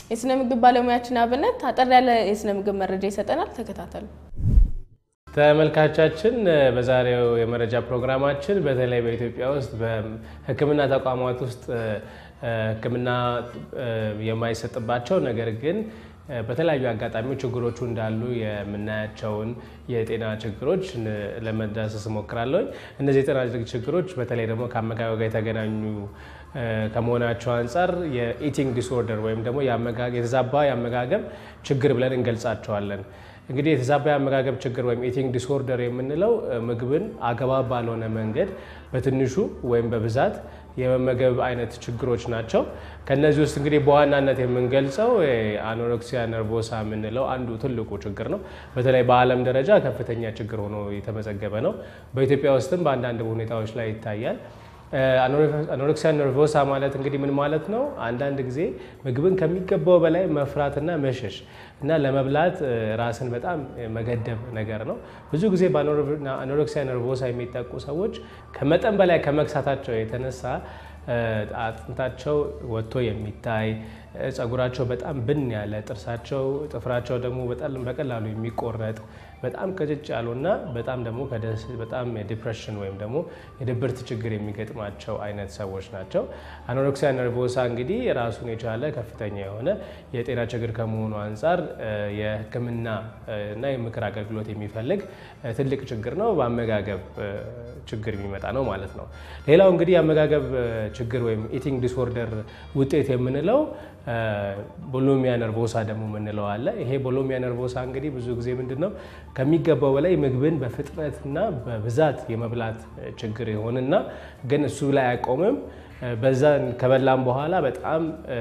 የስነ ምግብ ባለሙያችን አብነት አጠር ያለ የስነ ምግብ መረጃ ይሰጠናል። ተከታተሉ። ተመልካቻችን በዛሬው የመረጃ ፕሮግራማችን በተለይ በኢትዮጵያ ውስጥ በሕክምና ተቋማት ውስጥ ሕክምና የማይሰጥባቸው ነገር ግን በተለያዩ አጋጣሚዎች ችግሮቹ እንዳሉ የምናያቸውን የጤና ችግሮች ለመዳሰስ እሞክራለሁ። እነዚህ የጤና ችግሮች በተለይ ደግሞ ከአመጋገብ ጋር የተገናኙ ከመሆናቸው አንጻር የኢቲንግ ዲስኦርደር ወይም ደግሞ የተዛባ የአመጋገብ ችግር ብለን እንገልጻቸዋለን። እንግዲህ የተዛባ የአመጋገብ ችግር ወይም ኢቲንግ ዲስኦርደር የምንለው ምግብን አግባብ ባልሆነ መንገድ በትንሹ ወይም በብዛት የመመገብ አይነት ችግሮች ናቸው። ከነዚህ ውስጥ እንግዲህ በዋናነት የምንገልጸው አኖሬክሲያ ነርቮሳ የምንለው አንዱ ትልቁ ችግር ነው። በተለይ በዓለም ደረጃ ከፍተኛ ችግር ሆኖ የተመዘገበ ነው። በኢትዮጵያ ውስጥም በአንዳንድ ሁኔታዎች ላይ ይታያል። አኖሬክሲያ ነርቮሳ ማለት እንግዲህ ምን ማለት ነው? አንዳንድ ጊዜ ምግብን ከሚገባው በላይ መፍራትና መሸሽ እና ለመብላት ራስን በጣም መገደብ ነገር ነው። ብዙ ጊዜ በአኖሬክሲያ ነርቮሳ የሚጠቁ ሰዎች ከመጠን በላይ ከመክሳታቸው የተነሳ አጥንታቸው ወጥቶ የሚታይ ጸጉራቸው በጣም ብን ያለ ጥርሳቸው ጥፍራቸው ደግሞ በቀላሉ የሚቆረጥ በጣም ቅጭጭ ያሉና በጣም ደግሞ በጣም የዲፕሬሽን ወይም ደግሞ የድብርት ችግር የሚገጥማቸው አይነት ሰዎች ናቸው። አኖሬክሲያ ነርቮሳ እንግዲህ ራሱን የቻለ ከፍተኛ የሆነ የጤና ችግር ከመሆኑ አንጻር የሕክምና እና የምክር አገልግሎት የሚፈልግ ትልቅ ችግር ነው። በአመጋገብ ችግር የሚመጣ ነው ማለት ነው። ሌላው እንግዲህ የአመጋገብ ችግር ወይም ኢቲንግ ዲስኦርደር ውጤት የምንለው ቦሎሚያ ነርቮሳ ደግሞ የምንለው አለ። ይሄ ቦሎሚያ ነርቮሳ እንግዲህ ብዙ ጊዜ ምንድን ነው ከሚገባው በላይ ምግብን በፍጥነትና በብዛት የመብላት ችግር ይሆንና ግን እሱ ላይ አይቆምም። በዛ ከበላም በኋላ በጣም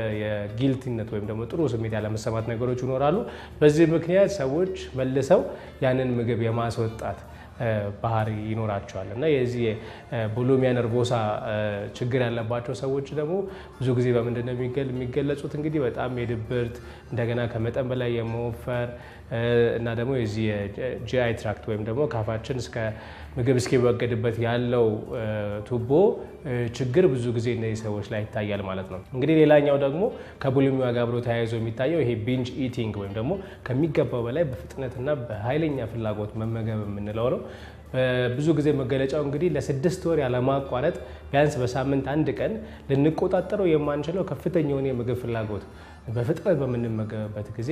የጊልቲነት ወይም ደግሞ ጥሩ ስሜት ያለመሰማት ነገሮች ይኖራሉ። በዚህ ምክንያት ሰዎች መልሰው ያንን ምግብ የማስወጣት ባህሪ ይኖራቸዋል እና የዚህ ቦሎሚያ ነርቮሳ ችግር ያለባቸው ሰዎች ደግሞ ብዙ ጊዜ በምንድን ነው የሚገለጹት? እንግዲህ በጣም የድብርት እንደገና ከመጠን በላይ የመወፈር እና ደግሞ የዚህ የጂአይ ትራክት ወይም ደግሞ ካፋችን እስከ ምግብ እስኪወገድበት ያለው ቱቦ ችግር ብዙ ጊዜ እነዚህ ሰዎች ላይ ይታያል ማለት ነው። እንግዲህ ሌላኛው ደግሞ ከቡሊሚያ ጋር አብሮ ተያይዞ የሚታየው ይሄ ቢንጅ ኢቲንግ ወይም ደግሞ ከሚገባው በላይ በፍጥነትና በኃይለኛ ፍላጎት መመገብ የምንለው ነው። ብዙ ጊዜ መገለጫው እንግዲህ ለስድስት ወር ያለማቋረጥ ቢያንስ በሳምንት አንድ ቀን ልንቆጣጠረው የማንችለው ከፍተኛ የሆነ የምግብ ፍላጎት በፍጥነት በምንመገብበት ጊዜ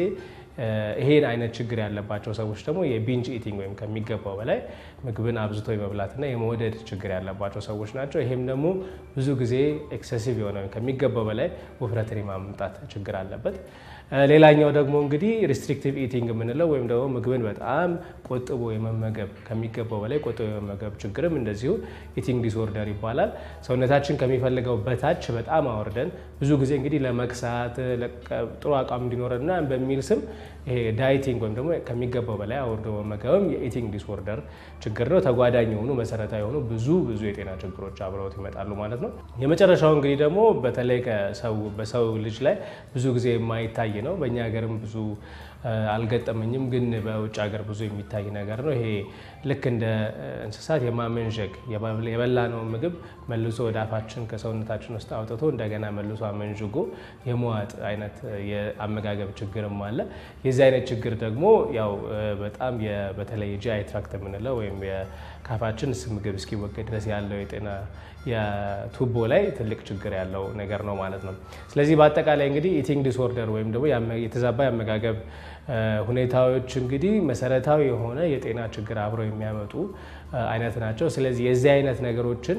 ይሄን አይነት ችግር ያለባቸው ሰዎች ደግሞ የቢንጅ ኢቲንግ ወይም ከሚገባው በላይ ምግብን አብዝቶ የመብላትና የመውደድ ችግር ያለባቸው ሰዎች ናቸው። ይሄም ደግሞ ብዙ ጊዜ ኤክሰሲቭ የሆነ ከሚገባው በላይ ውፍረትን የማምጣት ችግር አለበት። ሌላኛው ደግሞ እንግዲህ ሪስትሪክቲቭ ኢቲንግ የምንለው ወይም ደግሞ ምግብን በጣም ቆጥቦ የመመገብ ከሚገባው በላይ ቆጥቦ የመመገብ ችግርም እንደዚሁ ኢቲንግ ዲስኦርደር ይባላል። ሰውነታችን ከሚፈልገው በታች በጣም አወርደን ብዙ ጊዜ እንግዲህ ለመክሳት ጥሩ አቋም እንዲኖረና በሚል ስም ይሄ ዳይቲንግ ወይም ደግሞ ከሚገባው በላይ አውርዶ መመገብም የኢቲንግ ዲስኦርደር ችግር ነው። ተጓዳኝ የሆኑ መሰረታዊ የሆኑ ብዙ ብዙ የጤና ችግሮች አብረውት ይመጣሉ ማለት ነው። የመጨረሻው እንግዲህ ደግሞ በተለይ በሰው ልጅ ላይ ብዙ ጊዜ የማይታይ ነው። በእኛ ሀገርም ብዙ አልገጠመኝም፣ ግን በውጭ ሀገር ብዙ የሚታይ ነገር ነው። ይሄ ልክ እንደ እንስሳት የማመንዠግ የበላነውን ምግብ መልሶ ወደ አፋችን ከሰውነታችን ውስጥ አውጥቶ እንደገና መልሶ አመንዥጎ የመዋጥ አይነት የአመጋገብ ችግርም አለ። የዚህ አይነት ችግር ደግሞ ያው በጣም በተለይ የጂአይ ትራክት የምንለው ወይም የካፋችን ምግብ እስኪወገድ ድረስ ያለው የጤና የቱቦ ላይ ትልቅ ችግር ያለው ነገር ነው ማለት ነው። ስለዚህ በአጠቃላይ እንግዲህ ኢቲንግ ዲስኦርደር ወይም ደግሞ የተዛባ የአመጋገብ ሁኔታዎች እንግዲህ መሰረታዊ የሆነ የጤና ችግር አብረው የሚያመጡ አይነት ናቸው። ስለዚህ የዚህ አይነት ነገሮችን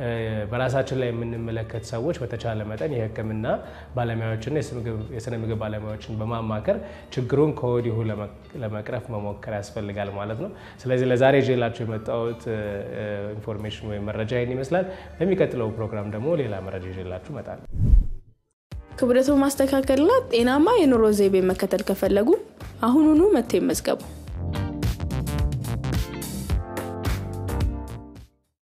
በራሳችን ላይ የምንመለከት ሰዎች በተቻለ መጠን የሕክምና ባለሙያዎችና የስነ ምግብ ባለሙያዎችን በማማከር ችግሩን ከወዲሁ ለመቅረፍ መሞከር ያስፈልጋል ማለት ነው። ስለዚህ ለዛሬ ይዤላችሁ የመጣሁት ኢንፎርሜሽን ወይም መረጃ ይህን ይመስላል። በሚቀጥለው ፕሮግራም ደግሞ ሌላ መረጃ ይዤላችሁ እመጣለሁ። ክብደቱን ማስተካከልና ጤናማ የኑሮ ዘይቤ መከተል ከፈለጉ አሁኑኑ መጥተው ይመዝገቡ።